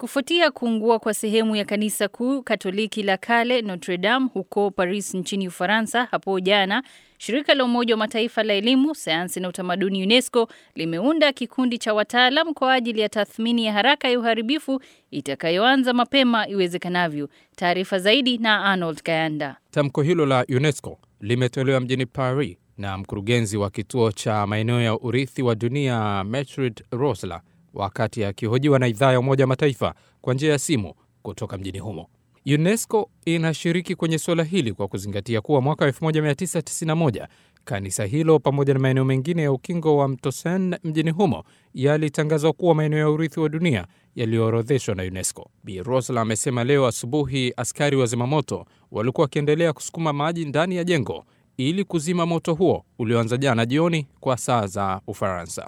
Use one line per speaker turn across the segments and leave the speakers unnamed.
Kufuatia kuungua kwa sehemu ya kanisa kuu Katoliki la kale Notre Dame huko Paris nchini Ufaransa hapo jana, shirika la Umoja wa Mataifa la elimu, sayansi na utamaduni UNESCO limeunda kikundi cha wataalam kwa ajili ya tathmini ya haraka ya uharibifu itakayoanza mapema iwezekanavyo. Taarifa zaidi na Arnold Kayanda.
Tamko hilo la UNESCO limetolewa mjini Paris na mkurugenzi wa kituo cha maeneo ya urithi wa dunia Gertrude Rosler wakati akihojiwa na idhaa ya Umoja wa Mataifa kwa njia ya simu kutoka mjini humo. UNESCO inashiriki kwenye suala hili kwa kuzingatia kuwa mwaka 1991 kanisa hilo pamoja na maeneo mengine ya ukingo wa mto Seine mjini humo yalitangazwa kuwa maeneo ya urithi wa dunia yaliyoorodheshwa na UNESCO. Bi Rosla amesema leo asubuhi askari wa zimamoto walikuwa wakiendelea kusukuma maji ndani ya jengo ili kuzima moto huo ulioanza jana jioni kwa saa za Ufaransa.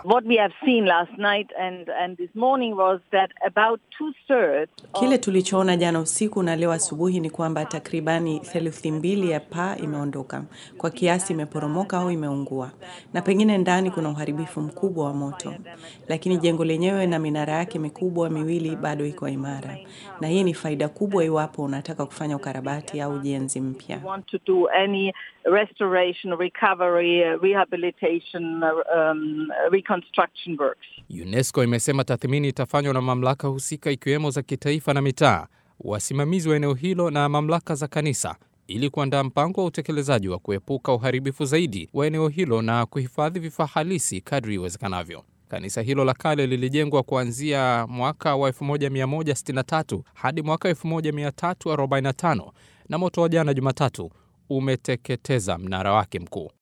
Kile tulichoona jana usiku na leo asubuhi ni kwamba takribani theluthi mbili ya paa imeondoka, kwa kiasi imeporomoka au imeungua, na pengine ndani kuna uharibifu mkubwa wa moto, lakini jengo lenyewe na minara yake mikubwa miwili bado iko imara, na hii ni faida kubwa iwapo unataka kufanya ukarabati au ujenzi mpya.
Restoration, recovery, rehabilitation, um, reconstruction works.
UNESCO imesema tathmini itafanywa na mamlaka husika ikiwemo za kitaifa na mitaa, wasimamizi wa eneo hilo na mamlaka za kanisa ili kuandaa mpango wa utekelezaji wa kuepuka uharibifu zaidi wa eneo hilo na kuhifadhi vifaa halisi kadri iwezekanavyo. Kanisa hilo la kale lilijengwa kuanzia mwaka wa 1163 hadi mwaka 1345 na moto wa jana Jumatatu umeteketeza mnara wake mkuu.